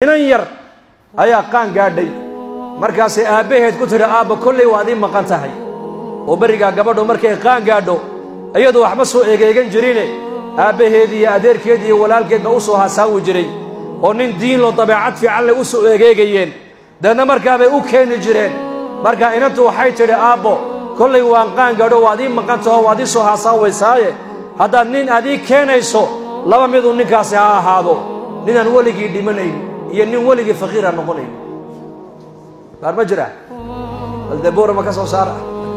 inan yar ayaa qaan gaadhay markaasay aabbaheed ku tidhi aabba kollay waad ii maqan tahay oo berrigaa gabadhu markay qaan gaadho iyadu waxba soo egeegan jirine aabbaheed iyo adeerkeed iyo walaalkeed ba u soo hasaawi jiray oo nin diinlo dabeecad fiican leh u soo egeegayeen deedna markaabay u keeni jireen markaa inantu waxay tidhi aabbo kollay waan qaan gaadho waad ii maqan taho waad ii soo hasaawaysaaye haddaad nin aad ii keenayso laba miduu ninkaasi ha ahaado ninaan weligii dhimanayn iyo nin weligii faqiira noqonayn baar ma jira baldebuura ma ka soo saara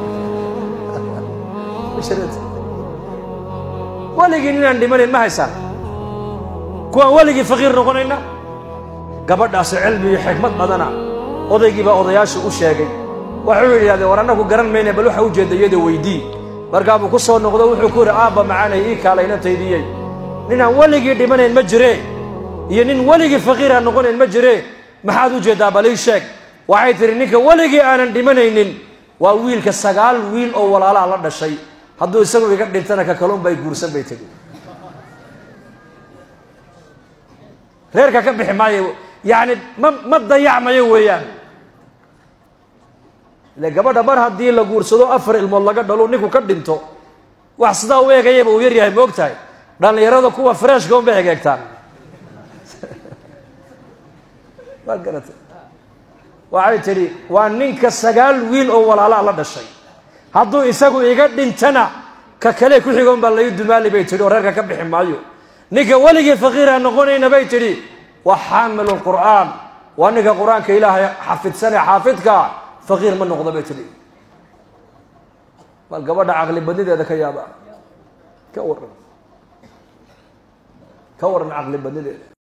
weligii ninaan dhimanayn ma haysaan kuwaan weligii faqiir noqonayna gabadhaasi cilmi iyo xikmad badana odaygii baa odayaashu u sheegay waxuu yidhahdeen war annagu garan mayna bal waxa ujeedda iyada weydii markaabuu ku soo noqdo wuxuu ku yidhi aabba macaanay ii kaalaynantaydiyey ninaan weligii dhimanayn ma jiree iyo nin weligii faqiira noqonayn ma jiree maxaad u jeeddaa bal ii sheeg waxay tidhi ninka weligii aanan dhimanaynin waa wiilka sagaal wiil oo walaalaa la dhashay hadduu isagu iga dhintana ka kaluun bay guursan bay tegi reerka ka bixi maayo yacni ma ma dayacmayo weeyaan ile gabadha mar haddii la guursado afar ilmood laga dhalo ninku ka dhinto wax sidaa u eegayaba uu yar yahay ma og tahay dhallinyarada kuwa freshka un bay egeegtaan waad garatay waxay tidhi waa ninka sagaal wiil oo walaalaa la dhashay hadduu isagu iga dhintana ka kale ku xigoon baa lai dumaali bay tidhi oo reerka ka bixi maayo ninka weligii faqiira noqonayna bay tidhi waa xaamilu lqur'aan waa ninka qur-aanka ilaahay xafidsanee xaafidka faqiir ma noqdo bay tidhi bal gabadha caqli badnideeda ka yaaba ka waran ka waran caqli badnideeda